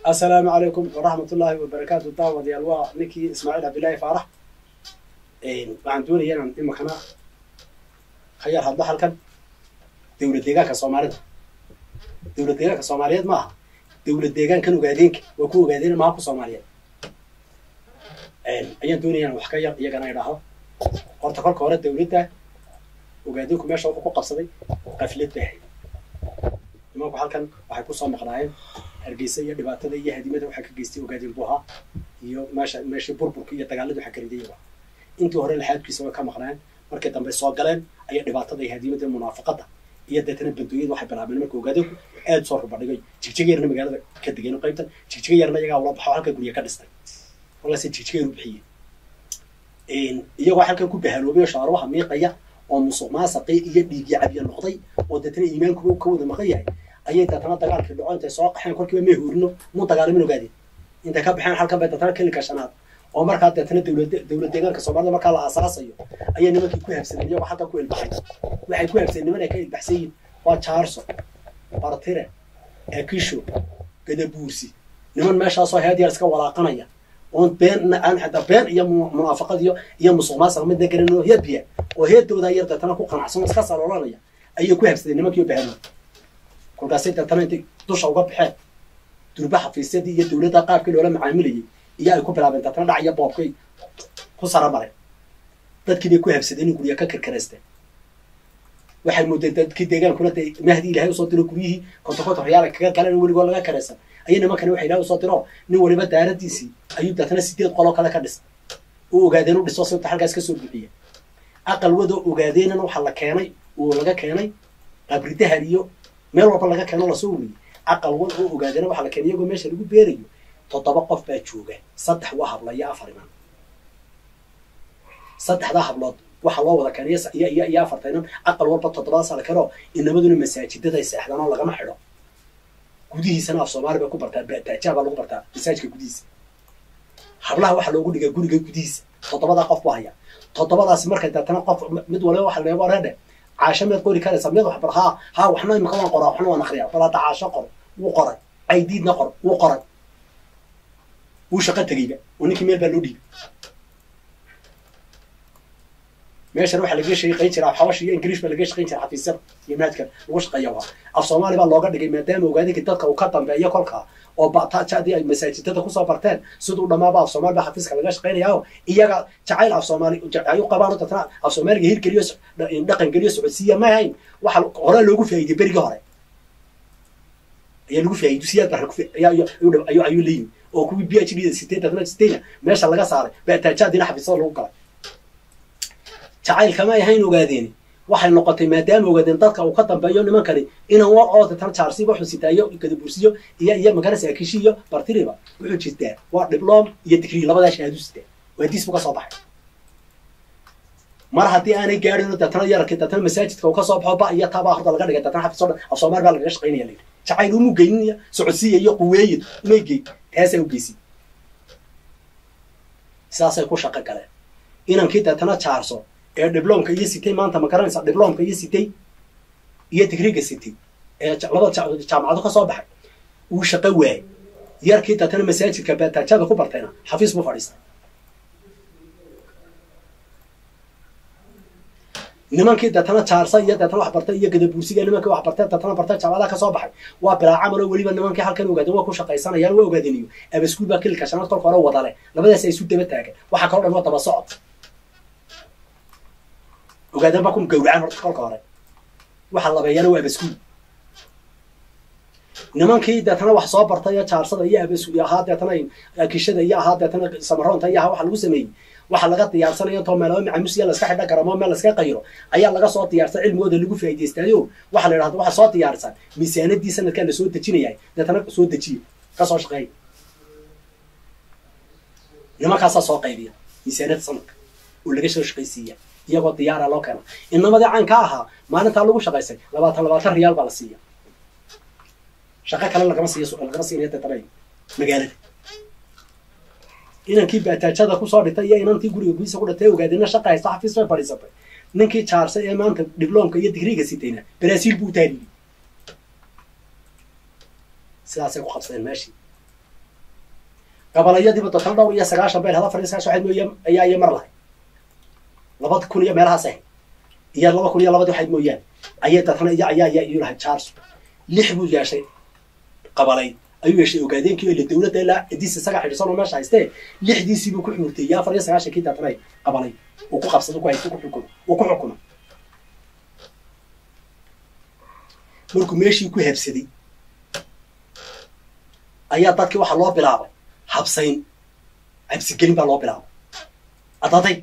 assalaamu calaykum waraxmat ullaahi wabarakaatu daawadayaal waa ninkii ismaaciil cabdillaahi faarax waxaan doonaya inaan imakana ka yar hadlo halkan dowlad deegaanka soomaalida dowlad deegaanka soomaaliyeed ma aha dowlad deegaankan ogaadeenka waa ku ogaadeen maha ku soomaaliyeed ayaan doonaya inaan wax ka yar iyagana idhaaho horta kolka hore dowladda ogaadeenku meesha wuxuu ku qabsaday qaflad bay ahayd nimanku halkan waxay kusoo maqnaayeen hargeysa iyo dhibaatada iyo hadimada waxaa ka geystay ogaadeen buha iyo meesha meeshii burburka iyo dagaalada waxaa karidayaba intii hore laxaadkiisa way ka maqnaayeen markii dambe soo galeen ayaa dhibaatada iyo hadimada munaafaqada iyo deetana bandooyada waxay bilaabeen marka ogaadeenku aad soo rubadhigay jigjiga yarna magaalada ka degeen qaybtan jigjiga yarna iyagaa ula baxo halka gurya ka dhistay walase jigjiga yar u bixiyeen iyagoo halkan ku bahaloobay shaaruwaha miiqaya oo musuq maasaqii iyo dhiigii cabya noqday oo deetana iimaankuba ka wada maqan yahay ayay deetana dagaalkii dhaco intay soo qaxeen kolkiiba may hoorino mu dagaalamin ogaadeen intay ka baxeen halkan bay deetana kelinka shanaad oo markaa deetana dowlad dowlad deegaanka soomaalida markaa la aasaasayo ayay nimankii ku habsadeen iyagoo halkan ku ilbaxay waxay ku habsadeen niman ay ka ilbaxsan yihin waa jaarso bartire akisho gadabuursi niman meeshaasoo heedyar iska walaaqanaya oon been aan xataa been iyo munaafaqad iyo iyo musuq maasaq midna garanin oo heedbiya oo heedoodaa yar deetana ku qanacsan iska saloolanaya ayay ku habsadeen nimankii oo bahalo kolkaasay deetana intay dusha uga baxeen durba xafiisyadii iyo dowladda qaabkii loola macaamilayay iyo ay ku bilaabeen deetana dhac iyo boobkay ku saramareen dadkii bay ku habsadeen in gurya ka karkaraysteen waxay moodeen dadkii deegaankuna de mahdi ilahay usoo diro guryihii konto konto reyaala kaga galeen weligoo laga karaysan ayay nimankani waxa ilahay usoo diro nin waliba daaradiisii ayuu deetana sideed qoloo kale ka dhisa u ogaadeen u dhiso sibta halkaas kasoo bixiya aqal wadoo ogaadeenana waxaa la keenay oo laga keenay qabridahar iyo meel walba laga keeno lasoo wariyey aqal wad oo ogaadeena waxaa la keenay iyagoo meesha lagu beerayo toddoba qof baa jooga saddex waa habla iyo afar iman saddexdaa hablood waxaa loo wada keenay iyo iyo iyo afarta inan aqal walba toddobadaasa la keeno inamaduna masaajidaday seexdaan oo lagama xidho gudihiisana af soomaali bay ku bartaa bataajaha baa lagu bartaa masaajidka gudihiisa hablaha waxaa loogu dhigaa guriga gudihiisa toddobadaa qof buu haya toddobadaasi markay deetana qof mid waliba waxa leebo reedhe caasho meed qori karaysa mid wax bar haa haa waxna imika waan qoraa waxna waan akriyaa bal hadda caasho qor wuu qoray caydiidna qor wuu qoray wuu shaqo tegeyba oo ninkii meel baa loo dhiibay meeshan waxaa laga shaqayn jiraa xabash iyo ingiriish baa laga shaqayn jiraa xafiisyada iyo maadka lagu shaqeeya waa af soomaali baa looga dhigay maadaama ogaadinka dadka uu ka dambeeyo kolkaa oo batajadii ay masaajidada kusoo barteen siduu dhamaaba af soomaali baa xafiiska laga shaqaynayao iyaga jacayl af soomaali ay u qabaan dadna af soomaaliga hirgeliyo dhaqan geliyo socodsiiya ma ahayn waxa hore loogu faa'iidey berigii hore ayaa lagu faa'iiday dusiyaad baa ayuu ayuu leeyihin oo kuwii b h d siteen dadna siteyna meesha laga saaray batajadiina xafiisyada lagu galay jacaylkama ahayn ogaadeen waxay noqotay maadaama ogaadeen dadka uu ka dambeeyo nimankani inaan wa oo deetana jaarsiba wuxuu sitaayo gadabursiyo iyo iyo magarasa akishi iyo bartiriba wuxuu jirtaa waa diblom iyo digrii labadaa shahaadu sitaa waa diis buu ka soo baxay mar haddii aanay gaadhin deetana yararkii deetana masaajidka uu ka soo baxo ba iyo taabaa horta laga dhigay deetana xafiis o dhan af soomaali baa lagaga shaqaynaya layidhi jacayl umu geynaya socodsiiya iyo quweeye umay geyn taasaa u geysi sidaasay ku shaqo galeen inankii deetana jaarso ee diblomka iyo sitay maanta ma garanaysa diblomka iyo sitay iyo digriga sitay ee labada jaamacado ka soo baxay uu shaqo waayey yarkii deetana masaajidka baataajada ku bartayna xafiis buu fadhiistay nimankii deetana jaarsa iyo deetana wax bartay iyo gadabuursiga nimankii wax bartay deetana bartay jaamacadaha kasoo baxay waa bilaa camal oo weliba nimankii halkan ogaadeen waa ku shaqaysanayaan waa ogaadeniyo abaskuul baa kililka shanaad kolka hore wadale labadaas ay isu daba taagan waxaa kaloo dhan waa daba socod ogaadeen baa ku gawracaan horta kolka hore waxa labeeyana waa abaskuul nimankii deetana wax soo bartay iyo jaarsada iyo abasku ahaa deetana akishada iyo ahaa deetana samaroonta iyo ahaa waxa lagu sameeyey waxa laga diyaarsanaya intoo meelaba macamusiya laska xidha garamo meel laska qayro ayaa laga soo diyaarsan cilmigooda lagu faa'idaystaayo waxa la yidhahda waxa soo diyaarsan miisaanadii sanadkaa lasoo dejinaya deetana soo dejiya kasoo shaqeeya nimankaasaa soo qaybiya miisaanada sanadka oo laga soo shaqaysiiya iyagoo diyaara loo keena inamadii caynka ahaa maalintaa lagu shaqaysay labaatan labaatan riyaal baa la siiya shaqo kale lagama siiyo lagama siinaya deetana magaalada inankii baataajada kusoo dhitay iyo inantii guriga gudiisa ku dhintay ogaadina shaqa haysta xafiis bay fadhiisatay ninkii jaarsay ee maanta diblomka iyo digriga sitayna baraasiil buu taariibay sidaasay ku qabsadeen meeshii gabalayadiiba dotan dhowr iyo sagaashan beel hada fariis sagaashan waxayd mooye ayaa iyo mar lahay laba kun iyo meelahaas ahayd iyo laba kun iyo labadii waxayd mooyaan ayay dadna iyo ayaa ayaa iyu lahay charles lix buu yeeshay qabalay ayuu yeeshay ogaadeenkii ila dawladda ilaa diis isaga xidhisan oo meesha haystee lixdiisii buu ku xumurtay iyo afar iyo sagaashankii dadna qabalay uu ku qabsado ku haysto ku xukumo uu ku xukumo markuu meeshii ku habsaday ayaa dadkii waxaa loo bilaabay habsayn cabsigelin baa loo bilaabay adadayg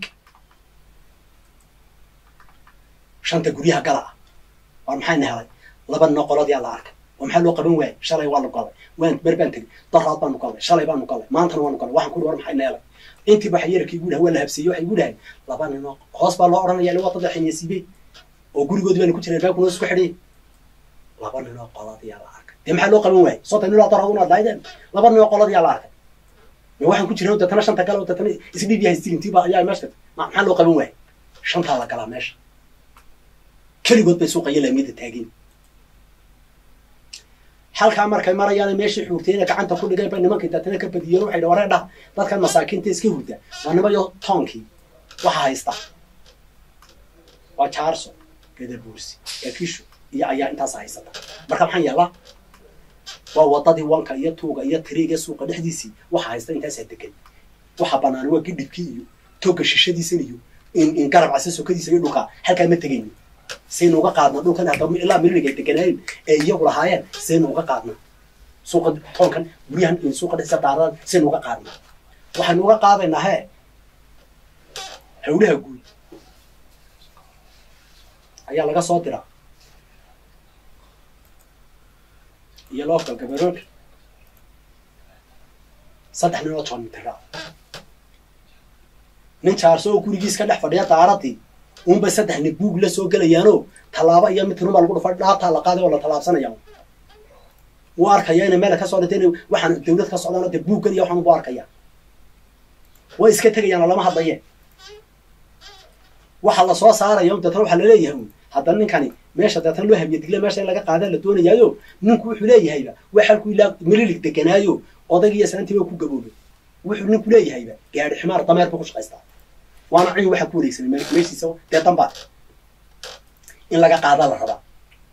shanta guryaha gala ah waar maxayna helay laba nino qoladiyaa la arkay oo maxaa loo qaban waayay shalay waa nu galay waan mer baan tegey daraad baanu galay shalay baanu galay maantana waanu galay waxaan kuri war maxayna helay intii ba xayarkii igu dhahay waa la habseeyey waxay igu dhahay laba nino hoos baa loo odhanaya ila waa dad xiniyasiibey oo gurigoodii baanu ku jiray albaabkuna isku xidhay laba ninoo qoladiyaa la arkay dee maxaa loo qaban waayay soddon ninoo daraad unaad lahaydeen laba ninoo qoladiyaa la arkay ma waxaan ku jiray dadana shanta gala dadana isdhiib yahay stilintiiba ayaa meesha maxaa loo qaban waayay shantaa la galaa meesha keligood bay suuqa iyo laamiyada taageen halkaa markay marayaan meeshii xuurtayna gacanta ku dhigeen bay nimankii dadna ka badiyeen waxay waree dhah dadkan masaakiinta iska hurda waa nimayo toonkii waxa haysta waa jaarso gadabuursi ekisho iyo ayaa intaas haysata marka maxaan yeelaa waa wadadii wanka iyo tuuga iyo tiriiga suuqa dhexdiisii waxa haysta intaasaa degan waxa banaan waa gidhibkii iyo toga shishadiisan iyo in garab casa sokadiisa iyo dhulka halkaa ma tegayno saynu uga qaadna dhulkan hadda ilaa mililig ay deganaayeen ee iyagu lahaayeen saynu uga qaadna suuqa toonkan guryahan suuqa dhexdiisa daaradan saynu uga qaadna waxaynu uga qaadaynaa hee hawlaha guud ayaa laga soo diraa iyo local gabarood saddex nin oo joonitira nin jaarso oo gurigiis ka dhex fadhiya daaradii unbay saddex nin buug la soo gelayaanoo tallaabo iyo mid runbaa lagu dhufa dhaabtaa la qaaday oo la tallaabsanaya wuu arkaya inay meel ka soo dhintay in waxaan dawlad ka socdaan dee buuggan iyo waxaan ubu arkaya way iska tegayaan oo lama hadlaye waxa la soo saaraya deetna waxaa laleeyahay un haddana ninkani meesha deetna loo habiye digle meesha in laga qaada la doonayaayo ninku wuxuu leeyahayba waa halkuu ilaa mililig deganaayo odayg iyo saantiiba ku gaboobay wuxuu ninku leeyahayba gaari ximaar dameer buu ku shaqaystaa waana cin waxaa ku wareegsanay meeshiisa dee dambaa in laga qaada la rabaa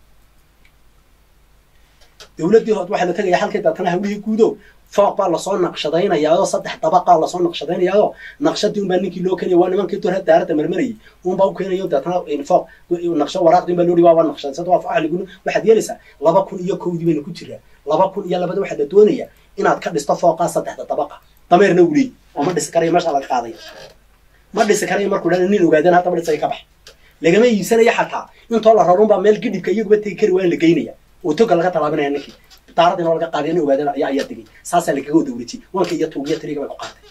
dawladdii hod waxaa la tegaya halkii deetana hawlihii guudo fooq baa lasoo naqshadaynayaao saddex dabaqaa lasoo naqshadaynayaao naqshadii unbaa ninkii loo keenaya waa nimankii dor daaradda marmarayay unbaa u keenayo deetana fooq naqsho waraaqdii unbaa loo dhihi waa waa naqshadaysad waa ahliguna waxaad yeelaysaa laba kun iyo kowdii bayna ku jiraa laba kun iyo labada waxaa la doonaya inaad ka dhisto fooqaa saddexda dabaqa dameerna uleey oo ma dhisi karayo meesha laga qaadaya ma dhisi karayo markuu dhan nin ogaadana haddaba dhisaya ka bax lagama iibsanaya xataa intoo la rarun baa meel gidhibka iyaguba tegi kari waa in la geynaya oo toga laga tallaabinaya ninkii daaradii noo laga qaaday nin ogaadana ayaa ayaa degay saasaa lagaga dawlajiyay wanka iyo tuugiya tiriga bay ku qaatay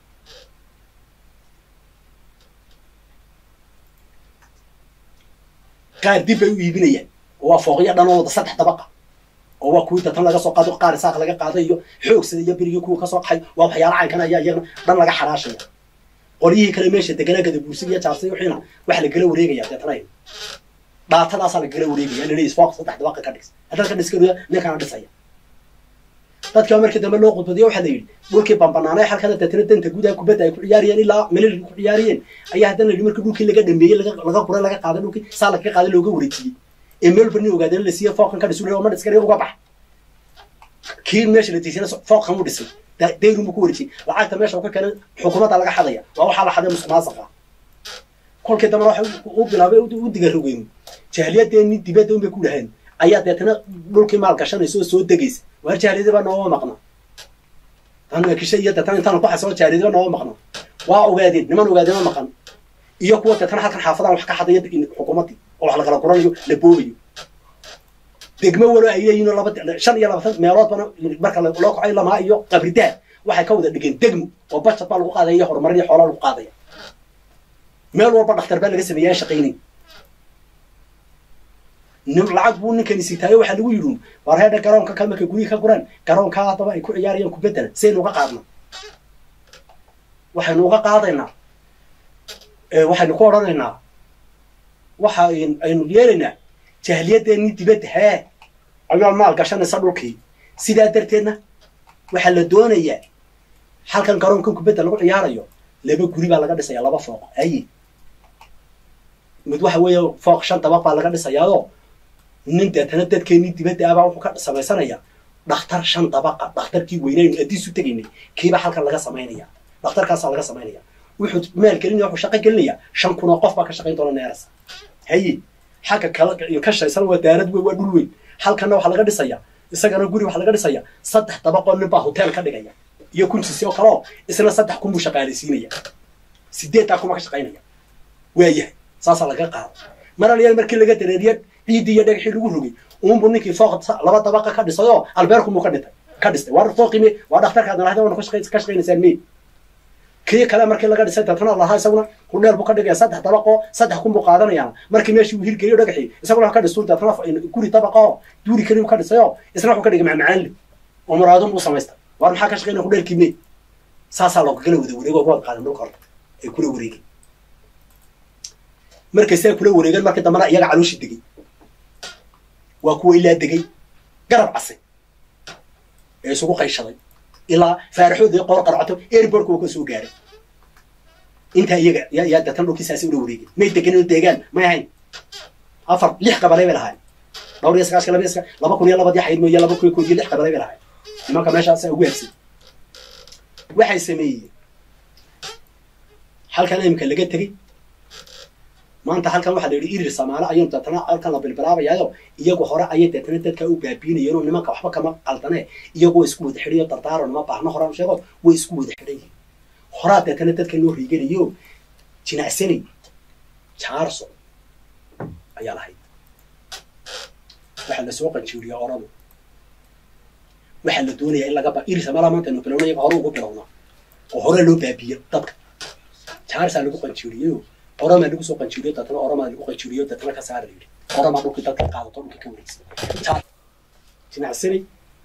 qaar dib bay u iibinayaan oo waa fooqyo dhan oo wada saddex dabaqa oo waa kuwii datan laga soo qaado qaar saaq laga qaaday iyo xoogsada iyo berigii kuwa kasoo qaxay waa waxyaala caynkan ayaa iyagana dhan laga xaraashaya qolyihii kale meesha deganaa gada buursi iyo jaarsay wixiina waxa lagala wareegaya deetana dhaatadaasaa lagala wareegaya laleeyahy fooq saddex dabaqa ka dhis haddaad ka dhiskariya ninkana dhisaya dadkii markii dambe loo khudbadiyo waxaa la yidhi dhulkii bambanaanay halkana deetana danta gudaha kubadda ay ku ciyaariyeen ilaa melil ku ciyaariyeen ayaa haddana la yidhi markii dhulkii laga dhameeyey laga guray laga qaaday dhulkii saa lagaga qaaday looga wareejiyey ee meel bar nin ogaadeen la siiye fooqan ka dhisu ma dhiskariya uga bax kii meesha la diisana fooqan u dhisay dayrun buu ku wareejiyey lacagta meesha uu ka keenay xukuumadda laga xadaya waa waxaa la xaday musuqmaasuqa kolkii dambena waxa u bilaabay u digarogeen jahliyadeenii dibadda unbay ku dhaheen ayaa deetana dhulkii maal gashanaysa oo soo degaysa waar jahliyadiba nooma maqna tan kisha iyo deetana intaan ku xasoo jahliyadiba nooma maqna waa ogaadeen niman ogaadeen ma maqan iyo kuwa deetana halkan xaafadaan wax ka xadaya xukuumaddii oo wax lakala guranayo la boobayo degmo walo ay leeyihin laba shan iyo labatan meelood bana marka loo kacay lamaa iyo qabridaad waxay ka wada dhigeen degmo oo bajad baa lagu qaadaya iyo horumarin iyo xoolaa lagu qaadaya meel walba dhakhtar baa laga sameeya aan shaqaynayn nin lacag buu ninkani sitaayo waxaa lagu yidhi war heedha garoonka ka markay gurihii ka guraan garoonkaa haddaba ay ku ciyaarayaan kubeddela saynu uga qaadna waxaynu uga qaadaynaa waxaynu ku odhanaynaa waxa aynu yeelaynaa jahliyadeenii dibadda hee ayaa maal gashanaysa dhulkii sidaa darteedna waxaa la doonayaa halkan garoonkan kubadda lagu ciyaarayo laba guri baa laga dhisaya laba fooq aye mid waxa weeye fooq shan dabaq baa laga dhisayaao nin deetana dadkeenii dibadda abaa wuxuu ka samaysanaya dhakhtar shan dabaqa dhakhtarkii weynaynu addiisu tegaynay kiibaa halkan laga samaynaya dhakhtarkaasaa laga samaynaya wuxuu maal gelinaya wuxuu shaqo gelinaya shan kun oo qof baa ka shaqayn doona neerasa haye xagga kale ka shaysan waa daarad weyn waa dhul weyn halkanna waxaa laga dhisaya isagana guri waxaa laga dhisaya saddex dabaqoo nin baa hotel ka dhigaya iyo kunsisi oo kaleo isna saddex kun buu shaqaalaysiinaya sideeddaa kuma ka shaqaynaya waayahay saasaa laga qaado maralyaal markii laga dareeriye ciiddii iyo dhagaxii lagu rogay uunbu ninkii fooq laba dabaqa ka dhisayoo albeerkumuu ka dhintay ka dhistay waa fooqime waa dhakhtarkaad nalahda wana ka shaqaynaysaan me kii kale markii laga dhisay tatana lahaa isaguna hudheer buu ka dhigaya saddex dabaqoo saddex kun buu qaadanayaan markii meeshii uu hirgeliyo dhagaxii isaguna wax ka dhistu tatana guri dabaqoo duuri kali ka dhisayoo isna wuxuu ka dhigay macmacaanle oo muraadun buu samaystay waar maxaa ka shaqaynaya hudheerkii me saasaa loogagala wada wareego oo wada qaadan dhulka horta ay kula wareegeen markay sidaa kula wareegeen markii dambana iyaga calooshii degay waa kuwa ilaa degay garab casay ee isugu qayshaday ilaa faaraxoodii qoor qarcato airbortka waa ka soo gaaray intaa iyaga yaa datan dhulkiisaasi ula wareegeen may degan oo deegaan may ahayn afar lix qabalay bay lahaayeen dhowr iyo sagaashka laba iyo laba kun iyo labadii xayd mooye laba kun iyo kood iyo lix qabalay bay lahaayeen nimanka meeshaasa ugu habsay waxay sameeyeen halkan imika laga tegey maanta halkan waxaa la yidhi irir samaale ayaynu deetana halkan la bilbilaabayaayo iyagu hore ayay deetana dadkaa u baabiinayeen oo nimanka waxba kama qaldane iyagoo isku wada xidhayo dardaaro nima baahno horaan sheego way isku wada xidhan yihin horaa deetana dadka loo riiganayo jinacsanay jaarso ayaa lahayd waxaa lasoo qanjiiriya oradu waxaa la doonaya in lagaba irir samaala maanta aynu bilowna iyaga hore ugu bilowna oo hore loo baabiiyo dadka jaarsaa lagu qanjiiriyayo oramaa lagu soo qanjiiriyo dadna oramaa lagu qanjiiriyo dadna ka saara yidhi oramaa dhulkii dadka qaadato dhulkii ka wareegsan jinacsanay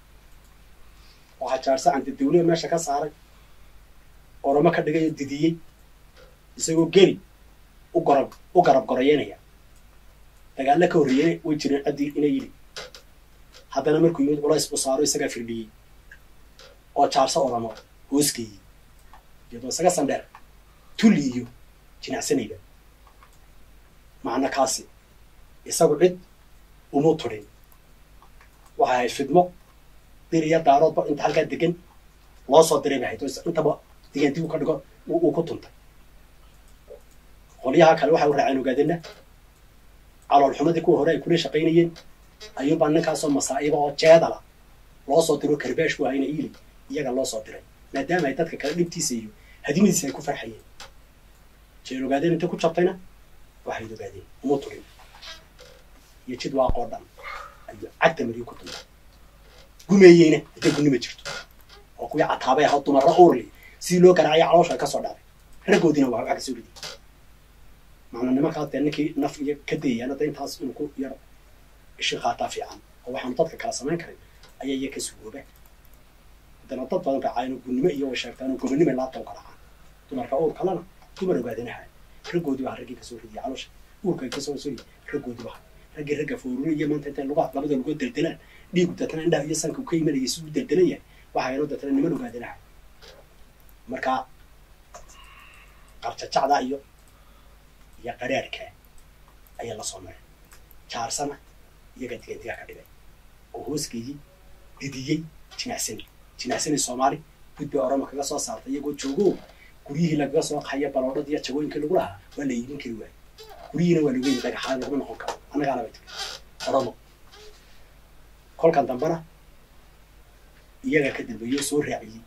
waxaa jaarsa canta dawliya meesha ka saaray oramo ka dhigay oo didiyey isagoo geli u gorab u garab gorayeynaya dagaalla ka horreeyena way jireen caddii inay yidhi haddana markuu yimid culays buu saaro isagaa firdhiyey oo jaarsa oramo hoosgeeyey iyadoo isaga sandheer tulli iyo jinacsanayda macna kaasi isagu cid umuu turin waxay ahayd fidmo dir iyo daaroodba inta halkaa degan loo soo diray bay ahayd oo intaba digaantigu ka dhigo uu ku tuntay qolyaha kale waxay u raaceen ogaadena caloolxumadii kuwa hore ay kula shaqaynayeen ayuunbaa ninkaasoo masaa'iba oo jeedala loo soo diro karbeesh ku hayna iili iyaga loo soo diray maadaama ay dadka kale dhibtiisa iyo hadimadiisa ay ku farxayeen jeel ogaadeen intay ku jabtayna waxayd ogaadeen uma turin iyo jid waaqoo dhan ayuu cagta mariyo ku tuntay gumeeyeyna hadday gunima jirto oo kuwii cataabay ahaa dumarra uurli sidii loo garaacaya caloosha ka soo dhacday raggoodiina waa waxa ka soo riday macnaa nimankaas dee ninkii naf iyo ka dayayaan hadda intaas inuu ku yar ishi qaataa fiican oo waxaanu dadka kala samayn karin ayaa iya ka sugooba haddana dad badan raacaayan oo gunnimo iyo way sheegtaan oo gobonnimay laabta u garaacaan dumarka uur kalena dumar ogaadinaha raggoodii baa raggii kasoo ridiyay caloosha uurka kasoo soo raggoodii baa raggii ragga fooruriya maanta intay lugaa labada lugood deldelaan dhiigu datana indhaha iyo sanka ka imanayay siduu deldelan yahay waxaa yanoo datana niman ogaadinaha marka qarjajacda iyo iyo qaraarka ayaa la soo maray jaarsana iyaga digandiga ka dhigay oo hoosgeeyey didiyey jinacsani jinacsani soomaali gud bay orama kaga soo saartay iyagoo joogo guryihii lagaga soo qaxaya baloodhada iyo jagooyinkii lagu lahaa waa la iibin kari waayey guryihiina waa lagu yimi dhagaxaan laguma noqon karo annagaana bay tiri oramo kolkan dambena iyaga ka dambeeyey oo soo raaciyey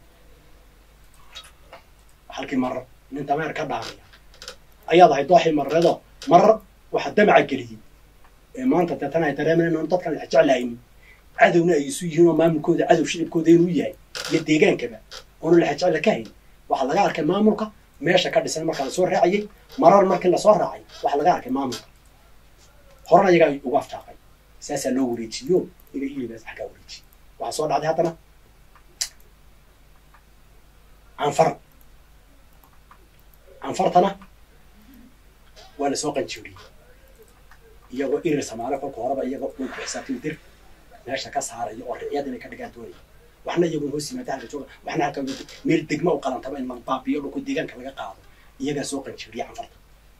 halkii marar nin dameer ka dhaamaya ayaad ahay dooxii marareedo marar waxaa damaca geliyey ee maanta deetana ay dareemayaan oon dadkan wax jeclaynin cadowna ay isu yihiin oo maamulkooda cadow shicibkooda inuu yahay iyo deegaankaba oonu laxa jecla ka hayn waxaa laga arkay maamulka meesha ka dhisan markaa lasoo raaciyey marar markii lasoo raacay waxaa laga arkay maamulka horena iyagaa ugu aftaaqay saasaa loo wareejiyo inay ilibaas xaggaa wareejiye waxaa soo dhacday haddana canfar canfartana waa lasoo qanjiiriyey iyagoo irir samaale kolka horeba iyagoo uu xisaabtay dir meesha ka saaraya oo riciyad inay ka dhigaan doonaya waxna iyagun hoos yimaada halka jooga waxna halka meel degma u qalantaba in baabiyo dhulku deegaanka laga qaado iyagaa soo qanjiriya canfarta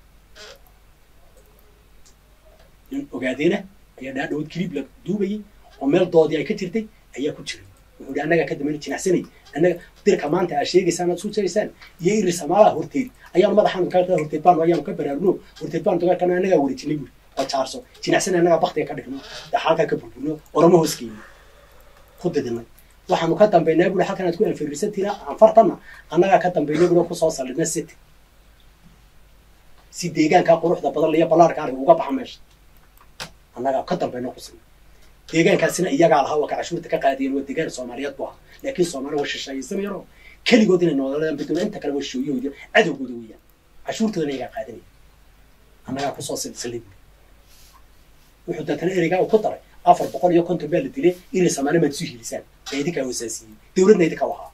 nin ogaadeena ayaa dhaa dhawad kilib la duubayay oo meel doodii ay ka jirtay ayaa ku jiray wuxuu hi annagaa ka dambayna jinacsanay annaga dirka maanta aa sheegaysaan aad isku jiraysaan iyo iri samaalaha horteed ayaanu madaxaanu ka horteed baanu ayaanu ka baraarno horteed baanu dagaalkana annagaa wareejinay buri oo jaarso jinacsanay annagaa baktiga ka dhigno halkaa ka burburno orama hoos geyno ku didinay waxaanu ka dambaynaa buri halkan aad ku anfirisantiina anfartanna annagaa ka dambaynay buri oo kusoo saldhidna city si deegaankaa quruxda badan iyo ballaarka arga uga baxa meesha annagaa ka dambayno kusina deegaankaasina iyagaa lahaa waa ka cashuurta ka qaadiyeen waa deegaan soomaaliyeed bu ahaa laakiin soomaali waa shisheeyaysanayaro keligood inay noolaadaan bedelo inta kale waa shooyahooda cadowgooda weeyaan cashuurtoodana iyagaa qaadanaya annagaa kusoo silsilay buri wuxuu deetana ereygaa uu ku daray afar boqol iyo konton baa la dilay inay soomaali maad isu hiilisaan ee idinkaa hosaasiyey dowladna idinka wahaa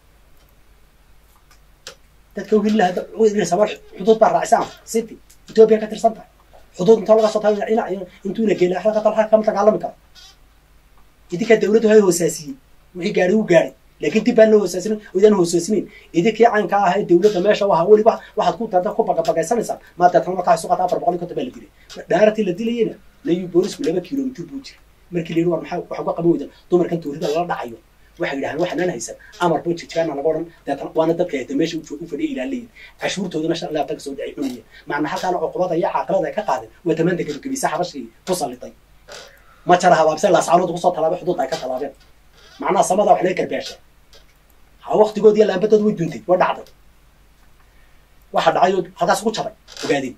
dadka u hili lahaa inay soomaali xuduud baa raacsan city ethiopia ka tirsan tahay xuduud intoo laga soo tago dhinac intuuna geela halka talxa kama dagaalami karo idinkaa dawladdu hay hoosaasiyey wixii gaari u gaaray laakiin dib baan loo hoosaasinin idaan hoosaasinayn idinkii caynka ah ee dawladda meesha u ahaa weliba waxaad ku dada ku bagabagaysanaysaan maa deetana markaa suqata afar boqol iyo konton baa la dilay dhaaratii la dilayena layu boolisku laba kilomitir buu jiray markii la yidhi war maxaa waxa uga qaban weydan dumarkan tuurida lala dhacayo waxay yidhahdeen waxanaan haysan amar ba jirjaana laga odhan deetana waana dadka hayta meesha u fadhiya ilaalayin cashuurtoodana shan ilaa taga soo dhacay cunaya macna halkaana cuqubada iyo caaqilada ay ka qaadeen waa tamaanta gebagabisa xabashii ku sallitay ma jara habaabse laascaanood kusoo tallaabay xuduud ay ka tallaabeen macnaha samada wax laga garbaasha ha waktigood iyo laambadood way duntay way dhacday waxa dhacay oo halkaas ku jabay ogaadeen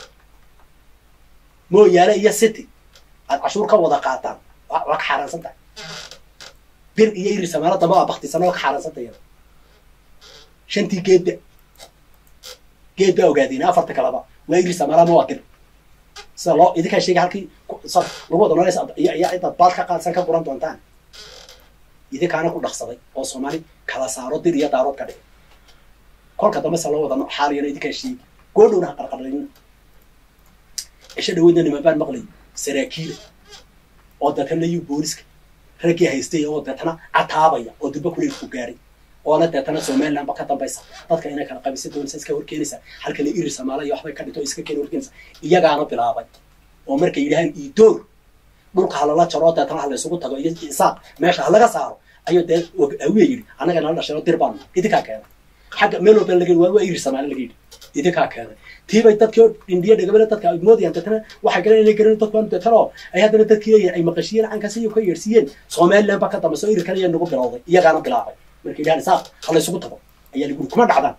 mooyaale iyo city aad cashuur ka wada qaataan waa ka xaaraansan tahay bir iyo iri samaalo damba waa baktisan oo ka xaaransanta iyada shantii geedba geed baa ogaadeen afarta kaleba waa iri samaala ma waa bir sida loo idinkaa sheegay halkii lagu wada noolays iyo cidaad baad ka qaadsan ka guran doontaan idinkaana ku dhaqsaday oo soomaali kala saaro dir iyo daarood ka dhigay kolka dambe se loo wada xaaliyana idinkaa sheegi goodhowna ha qarqarlayna cisho dhaweydna niman baan maqlay saraakiila oo deetana yu booliska raggii haystay oo deetana cataabaya oo durba kuleelku gaaray oona deetana somaliland ba ka dambaysa dadka inay kala qabisa doonaysa iska horkeenaysa halka la iri samaala iyo waxbay ka dhito iska keena horkeenaysa iyagaana bilaabay oo markay yidhahaan iidoor dhulka halala jaro oo deetana ha laysugu tago iyo isaaq meesha ha laga saaro ayuu dee hawiya yidhi annaga nala dhashay oo dir baanu idinkaa keenay xagga meel walba laga yidhi waa waa iri samaala laga yidhi idinkaa keenay tiibay dadkii oo indhiya dhegabale dadka ay moodayaan deetana waxay garan inay garan dadku deetana oo ay haddana dadkii leeyihin ay maqashiyeen cankaasi iyo ka yeersiiyeen somaliland baa ka dambaysa oo iri kale ayaa nagu bilowday iyagaana bilaabay markay yidhahan isaaq ha la isugu tago ayaa lagu yidhi kuma dhacdaan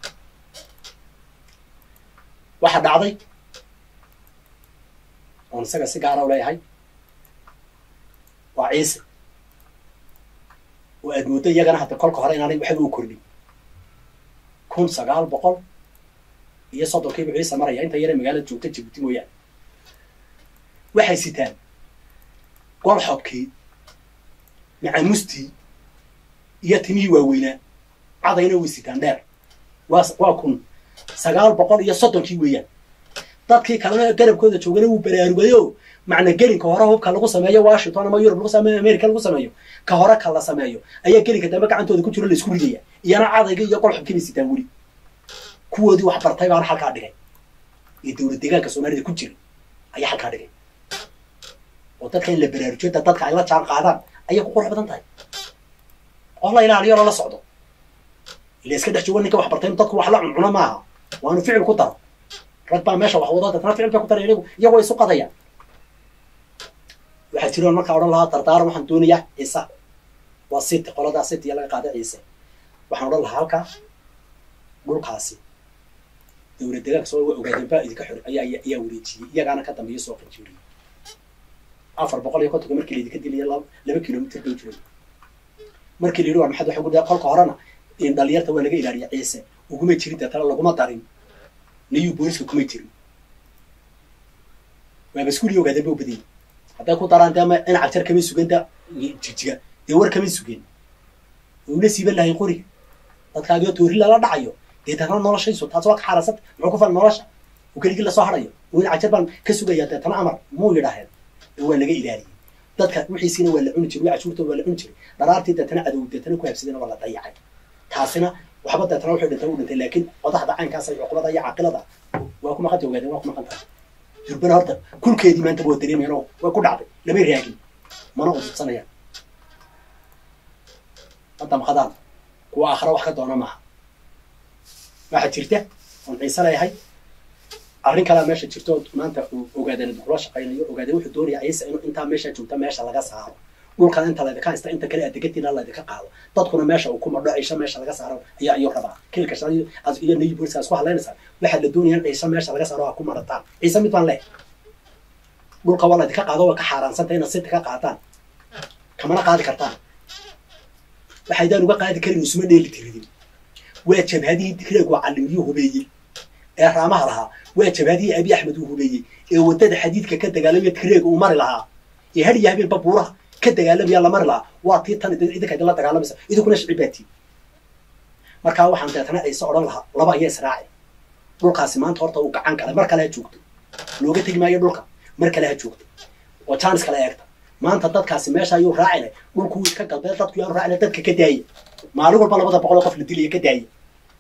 waxaa dhacday oon isaga si gaara u leeyahay waa ciise oo aad mooddo iyagana hadda kolka hore inaanay waxba u kordhin kun sagaal boqol iyo soddonkiiba ciise maraya inta yare magaalada joogta jibuuti mooyaane waxay sitaan golxobkii macamustii iyo timihii waaweynaa cadayna way sitaan dheer waa waa kun sagaal boqol iyo soddonkii weeyaan dadkii kalena garabkooda joogana wuu baraarugayo macna gelinka hore hubka lagu sameeyo washington ama yurub lagu sameeyo america lagu sameeyo ka hore ka la sameeyo ayaa gelinka dambe gacantooda ku jiro la isku ridaya iyana cadayga iyo qolxubkii bay sitaan weli kuwoodii wax bartay baana halkaa dhigay iyo dowlad deegaanka soomaalida ku jira ayaa halkaa dhigay oo dadka in la baraarujiyo da dadka ay la jaan qaadaan ayay ku qurux badan tahay oo la ilaaliyo lala socdo ila iska dhex joogo ninka wax bartay dadku wax la cuncuno maaha waanu ficil ku daro rag baa meesha wax wado dadna ficil bay ku dara iyagu iyagoo isu qadayaan waxaa jiroon markaa odhan lahaa dardaaran waxaan doonayaa ciise waa city qoladaa city iyo laga qaaday ciise waxaan odhan lahaa halkaa dhulkaasi dowlad deegaanka soo ogaadeen baa idinka xor ayaa ayaa wareejiyey iyagaana ka dambeeya soo qanjiiriyey afar boqol iyo kontonka markii laydinka dilaya laba kilomitr bay jiray markii la yidhi war maxaad waxa gudaa kolka horena in dhalinyarta waa laga ilaaliya ciise uguma jirin deetana laguma darin niyuu booliska kuma jirin waaba iskuuliya ogaadeen ba u badiyey hadday ku daraan dee in cagjar kamay sugen da jijiga dee war kamay sugeen una siiban lahay qoriga dadkaagio toori lala dhacayo dee deetana noloshaysu taas waa ka xaaransanta muxuu ku fal nolosha uu keligii lasoo harayo in cagjar baan ka sugaya deetana amar muu yidhaaheen waa laga ilaaliyey dadka wixiisiina waa la cuni jiray cashuurtooda waa la cuni jiray dharaartii deetana cadow deetana ku habsadeen waa la dayacay taasina waxba deetana wuxuu dhintay u dhintay laakiin qodaxda caynkaas iyo cuqubada iyo caqilada waa ku maqanta ogaadeen waa ku maqan tahay durbana horta kulkeedii maanta waa dareemayaan oo way ku dhacday lamay raagin mana udubsanayaan hadda maqadaan kuwa aakhira wax ka doona maaha waxaa jirta oon ciise leeyahay arrin kalea meesha jirto maanta uu ogaadeen kula shaqaynayo ogaadeen wuxuu doonaya ciise inuu intaa meesha joogta meesha laga saaro dhulkan inta laydinka haysta inta kale adeegatiina laydinka qaado dadkuna meesha uu ku madho ciise meesha laga saaro ayaa ayuu rabaa kilka shan iyo niyi booliska isku hadlaynaysaa waxaa la doonaya in ciise meesha laga saaro ha ku madhataan ciise mid baan leh dhulka waa laydinka qaado waa ka xaaraansanta inaad sinta ka qaataan kamana qaadi kartaan waxaydaan uga qaadi karin isuma dheeli tiridin waa jabhadihii digreeg waa calimiyuu hubeeyey ee raamaha lahaa waa jabhadihii abi axmed uu hubeeyey ee waddada xadiidka ka dagaalamaya digreeg uu mari lahaa ee har iyo habeenba buuraha ka dagaalamaya la mari lahaa waa tii tan idinka idinla dagaalamaysa idinkuna shicibaatii markaa waxaan deetana ciise odhan lahaa laba ayaa israaci dhulkaasi maanta horta uu gacan galay mar kale ha joogto looga tegi maayo dhulka mar kale ha joogto oo jaanis kale eegta maanta dadkaasi meesha ayuu raacinay dhulkuu iska galbeed dadku yaanu raacina dadka ka daaya maalin walba labada boqol oo qof la dilaya ka daaya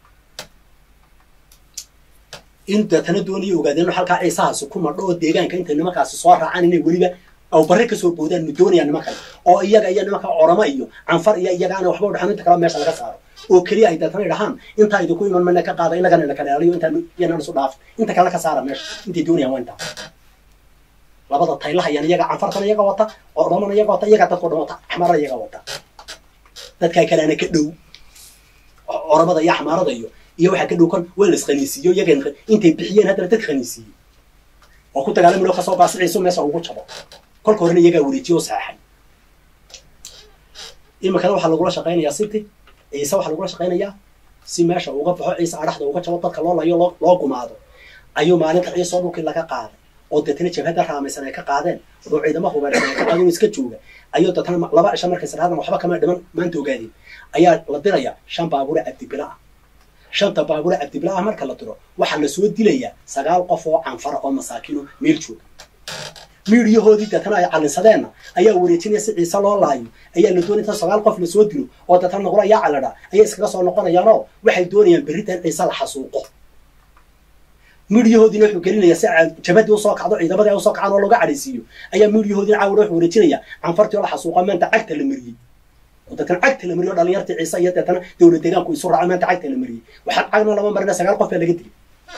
in deetana doonaya ogaadeen halkaa ciisahaasi ku madho oo deegaanka intay nimankaasi soo raacaan inay weliba aw barre kasoo boodaan nu doonayaan nimankan oo iyaga iyo nimanka oramo iyo canfar iyo iyagaana waxba udhaxan inta kale meesha laga saaro oo keliya ay deetana dhahaan intaa idinku iman mana ka qaada inagana ina kala eliyo intaan iyanaan isu dhaaf inta kale ka saara meesha intay doonayaan waa intaa labada taylahayan iyaga canfartana iyaga wata oramana iyaga wata iyagaa dadkao dhan wata axmaarada iyaga wata dadkaa kaleana ka dhow oramada iyo axmaarada iyo iyo waxaa ka dhow kan waa la iskhaniisiiyo iyaga intay bixiyeen haddana dadka khaniisiiyey oo ku dagaalami loo kasoo baasiciiso meesha ugu jabo kolka horena iyagaa wareejiye oo saxay iminkana waxaa lagula shaqaynayaa siti ciise waxaa lagula shaqaynayaa si meesha uga baxo ciise adhaxda uga jabo dadka loo layo loo loo gumaado ayuu maalinta ciise oo dhulkii laga qaaday oo deetana jabhadda raamaysan ay ka qaadeen oo ciidamo hubeersan ay ka qaadeen oo iska jooga ayuu deetana laba cisho markay saraadan waxba kama dhiman maanta ogaadeen ayaa la diraya shan baabuure cabdibila ah shanta baabuure cabdibila ah marka la diro waxaa lasoo dilayaa sagaal qof oo canfara oo masaakiino meel jooga miidhiyahoodii deetana ay calinsadeenna ayaa wareejinaya si ciise loo laayo ayaa la doonaya inta sagaal qof lasoo dilo oo deetana noqdo ayaa caladha ayay iskaga soo noqonayaanoo waxay doonayaan berritan ciise la xasuuqo miidhiyahoodiina wuxuu gelinaya si jabadii usoo kacdo ciidamadii ay usoo kacaan oo looga cadhaysiiyo ayaa miidhiyahoodiina caawina wuxuu wareejinaya canfartii oo la xasuuqa maanta cagta la mariyey oo deetana cagta la mariyey oo dhalinyartii ciise iyo deetana dowlad deegaanku isu raaca maanta cagta la mariyey waxaan cagna lama marina sagaal qof baa laga dilay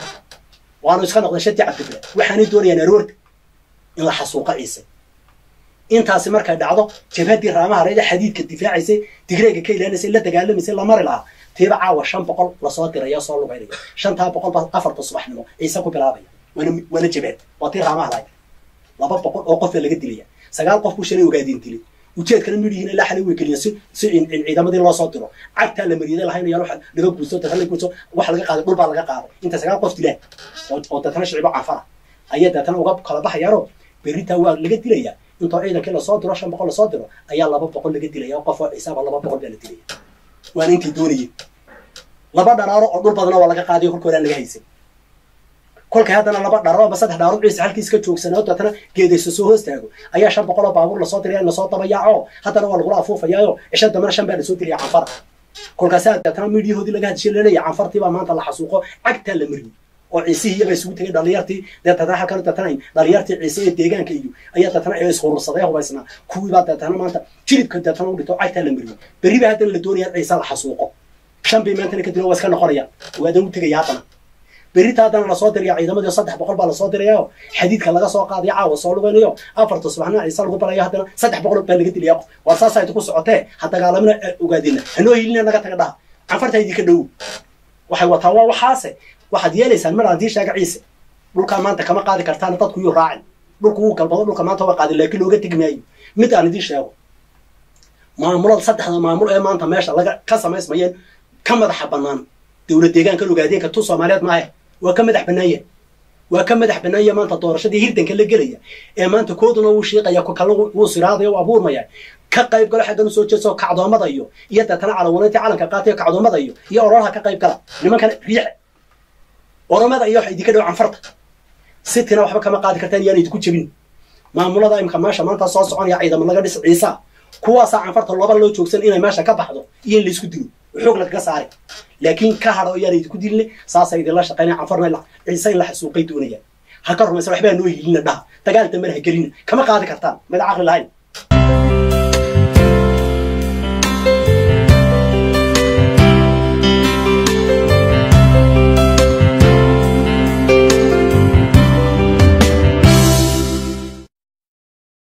waanu iska noqday shadii cabdibile waxaanay doonayaan aroorta in la xasuuqa ciise intaasi markay dhacdo jabhadii raamaha reeda xadiidka difaacaysay digreega ka ilaanaysay la dagaalamaysay la mari lahaa tiiba caawa shan boqol lasoo diraya soo lugaynaya shantaa boqol baa afarta subaxnimo ciise ku bilaabaya waana waana jabhad waa tii raamaha lahayd laba boqol oo qof baa laga dilaya sagaal qof buu shalay ogaadiin dilay ujeedkana midhihiin ilaa xalay way geliyeen si si ciidamadii loo soo diro cagtaa la mariyay lahaynayaan waxa laga guurso dadka la guurso wax laga qaaday dhul baa laga qaaday inta sagaal qof dilaan oo dadkana shicibo canfara ayaa dadkana uga kala baxayaanoo berritaa waa laga dilayaa intoo ciidankii lasoo diro shan boqol lasoo diro ayaa laba boqol laga dilaya oo qof oo ciisaaba laba boqol baa la dilaya waana intay doonayeen laba dharaaro oo dhul badana waa laga qaadayo kolka horaan laga haysan kolkay haddana laba dharaaro ama saddex dharaaro ciise halkiis ka joogsanaa deetana geedayso soo hoos taago ayaa shan boqol oo baabuur lasoo diraya lasoo dabayaaco haddana waa lagula afuufayaayo cisho dambana shan baa lasoo diraya canfara kolkaasaa deetana miidhiyahoodii laga hadishay laleeyahay canfartii baa maanta la xasuuqo cagtaa la mariyey oo ciisihii iyaga isugu tegay dhalinyartii deetana halkan deetana dhalinyartii ciise ee deegaanka iyo ayaa deetana ee ishurursaday hubaysnaa kuwiibaa deetana maanta jilibka deetana u dhito cagtaa la mariyey berri baa haddana la doonaya ciise la xasuuqo shan bay maantana kadib waa iska noqonayaan waadan u tegaya haddana berrita haddana lasoo diraya ciidamadii saddex boqol baa lasoo dirayaoo xadiidka laga soo qaadayo caawa soo lugaynayo afarta subaxna ciise lagu balayo haddana saddex boqol baa laga dilaya waa saasaa idinku socotee ha dagaalamina ogaadina hanoo hilina naga taga dhaha canfarta idinka dhow waxay wataa waa waxaase waxaad yeelaysaan mar haddii sheega ciise dhulkaa maanta kama qaadi kartaan dadku yuu raacin dhulku wuu galbado dhulka maanta waa qaadin laakiin looga tegi maayo mid aan idiin sheego maamulada saddexda maamul ee maanta meesha laga ka samaysmayeen ka madaxa bannaan dowlad deegaanka ogaadeenka tu soomaaliyeed maahe waa ka madax bannaanya waa ka madax bannaanya maanta doorashadii hirdanka la gelaya ee maanta kooduna wuu shiiqaya ku kale wuu siraadaya u abuurmaya ka qayb galo xaggan usoo jeeso kacdoomada iyo iyo deetana calawaneyntii calanka qaatayo kacdoomada iyo iyo ororaha ka qayb gala nimankana riice oromada iyo waxa idinka dhow canfarta sitina waxba kama qaadi kartaan yaan idinku jebin maamulada imika meesha maanta soo soconaya ciidamo laga dhis ciisa kuwaasaa canfarta looba loo joogsan inay meesha ka baxdo iyo in laysku dilo xoog lagaga saari laakiin ka hadho yaan idinku dilne saasa idinla shaqeynaya canfarna la- ciise in la xasuuqay doonayaan ha ka rumaysa waxbaa noo hilina dhaha dagaal dambe ha gelina kama qaadi kartaan mid caqli lahayn